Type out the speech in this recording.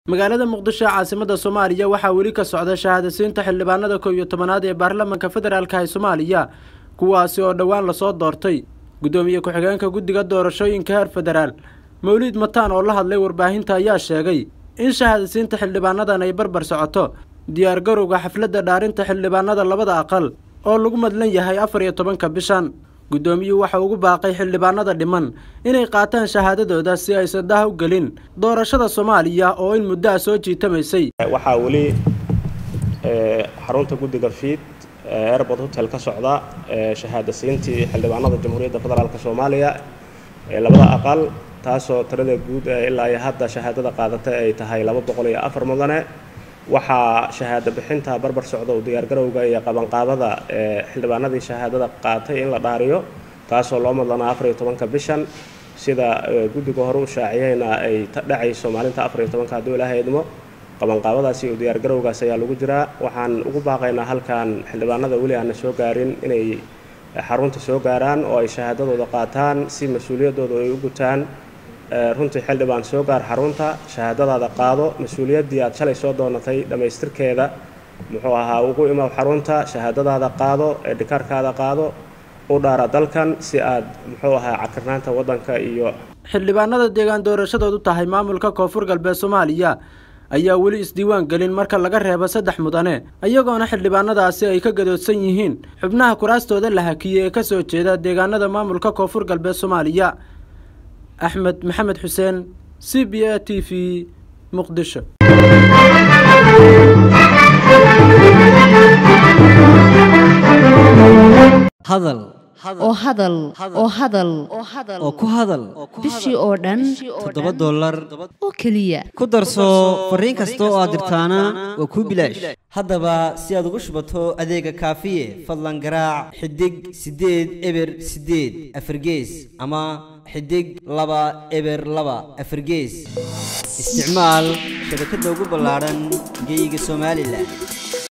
magaalada muqdisho ee caasimada soomaaliya waxaa weli ka socda shahaadasiinta xildhibaanada kow iyo tobanaad ee baarlamaanka federaalka ee soomaaliya kuwaasi oo dhowaan lasoo doortay guddoomiye ku-xigeenka guddiga doorashooyinka heer federaal mawliid mataan oo la hadlay warbaahinta ayaa sheegay in shahaadasiinta xildhibaanadan ay barbar socoto diyaargarowga xafladda dhaarinta xildhibaanada labada aqal oo lagu madlan yahay afar iyo tobanka bishan guddoomiyuhu waxa ugu baaqay xildhibaanada dhiman inay qaataan shahaadadooda si aysan daha u gelin doorashada soomaaliya oo in muddo a soo jiitamaysay waxaa weli xarunta guddiga fiid airport hotel ka socda shahaadasiintii xildhibaanada jamhuuriyadda federaalk soomaaliya ee labada aqal taasoo tirada guud ee ilaa iyo hadda shahaadada qaadatay ay tahay laba boqol iyo afar mudane waxaa shahaado bixinta barbar socda u diyaargarowga iyo qabanqaabada ee xildhibaanadii shahaadada qaatay in la dhaariyo taasoo loo madlanaa afar iyo tobanka bishan sida guddiga hore u shaaciyeyna ay dhacayso maalinta afar iyo tobanka hadduu ilaahay idmo qabanqaabadaasi iyo diyaargarowgaas ayaa lagu jiraa waxaan ugu baaqaynaa halkan xildhibaanada weli aana soo gaarin inay xarunta soo gaaraan oo ay shahaadadooda qaataan si mas-uuliyaddooda ay u gutaan runtii xildhibaan soo gaar xarunta shahaadadaada qaado mas-uuliyaddii aad shalay soo doonatay dhammaystirkeeda muxuu ahaa ugu imaw xarunta shahaadadaada qaado eedhikaarkaada qaado u dhaara dalkan si aad muxuu ahaa cakirnaanta waddanka iyo xildhibaanada deegaan doorashadoodu tahay maamulka koonfur galbeed soomaaliya ayaa weli isdiiwaan gelin marka laga reebo saddex mudane iyagoona xildhibaanadaasi ay ka gadoodsan yihiin xubnaha kuraastooda la hakiyey ee ka soo jeeda deegaanada maamulka koonfur galbeed soomaaliya axmed maxamed xuseen c b a t v muqdisho hadal oo hadal oo hadal oo ku hadal bishii oo dhan toddoba dollar oo keliya ku darso fariin kasta oo aad dirtaana waa kuu bilaash haddaba si aad ugu shubato adeega kaafiye fadlan garaac xidig siddeed eber siddeed afargees ama xidig laba eber laba afargees isticmaal shabakadda ugu ballaadhan geeyiga somalilan